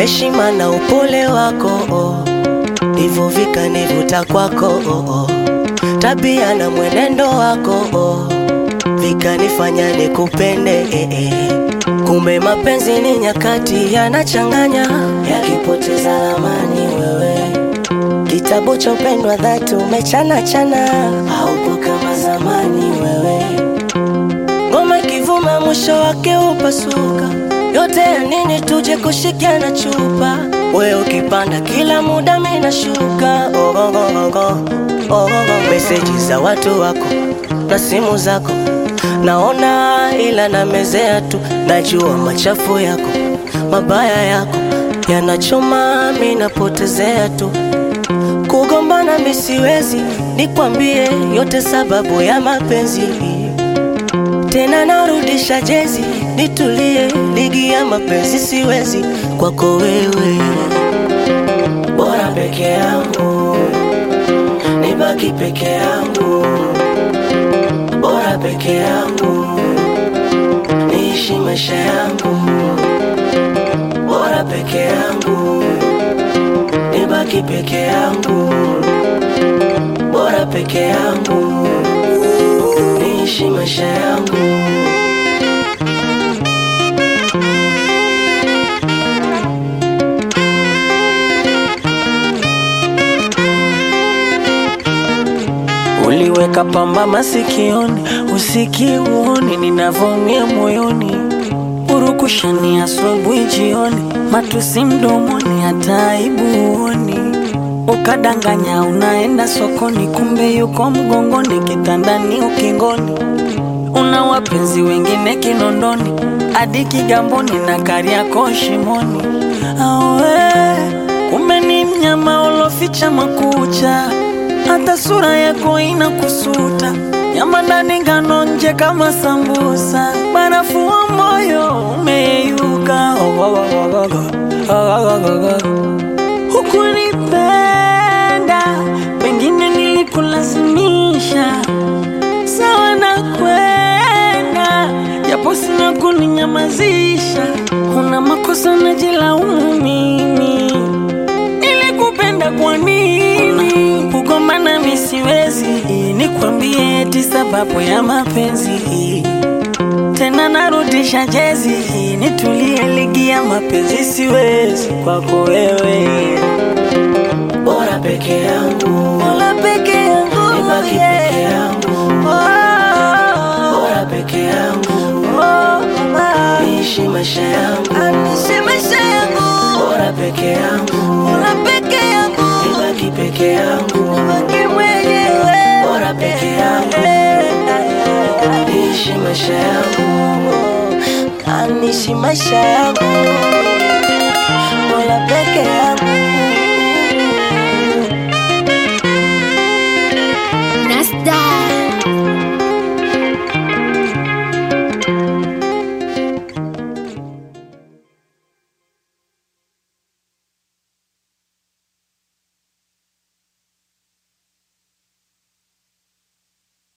heshima na upole wako oh. ndivyo vikanivuta kwako oh, oh. tabia na mwenendo wako oh. vikanifanya nikupende eh, eh. kumbe mapenzi ni nyakati yanachanganya yakipoteza amani wewe kitabu cha upendo wa dhati umechana chana haupo kama zamani wewe ngoma ikivuma mwisho wake upasuka yote ya nini tuje kushikiana chupa we ukipanda kila muda minashuka oh, oh, oh, oh, oh, oh, oh. meseji za watu wako na simu zako naona ila namezea tu najua machafu yako mabaya yako yanachoma minapotezea tu kugombana misiwezi nikwambie yote sababu ya mapenzi tena narudisha jezi nitulie ligi ya mapenzi siwezi kwako wewe bora peke yangu nibaki peke yangu bora peke yangu niishi maisha yangu bora peke yangu nibaki peke yangu bora peke yangu niishi maisha yangu Uliweka pamba masikioni, usiki uoni ninavyoumia moyoni, urukushani asubuhi jioni, matusi mdomoni, hata aibu uoni. Ukadanganya unaenda sokoni, kumbe yuko mgongoni, kitandani, ukingoni. Una wapenzi wengine Kinondoni, hadi Kigamboni na Kariakoo shimoni. Awe, kumbe ni mnyama uloficha makucha hata sura yako inakusuta, nyama ndani ngano nje kama sambusa, barafu wa moyo umeyeyuka. Hukunipenda, pengine nilikulazimisha, sawa na kwenda, japo sina kuninyamazisha. Una makosa najilaumu mimi, nilikupenda kwa nini? Kugombana mi siwezi, nikwambie eti sababu ya mapenzi. Tena narudisha jezi, nitulie ligi ya mapenzi siwezi kwako wewe. bora peke yangu Mola peke yangu, nibaki yeah. peke yangu Oh, bora peke yangu oh, mama. niishi maisha yangu Anishe maisha yangu, bora peke yangu Mola peke yangu, nibaki peke yangu baki mwenyewe. Bora peke yangu. niishi maisha yangu Anishi maisha yangu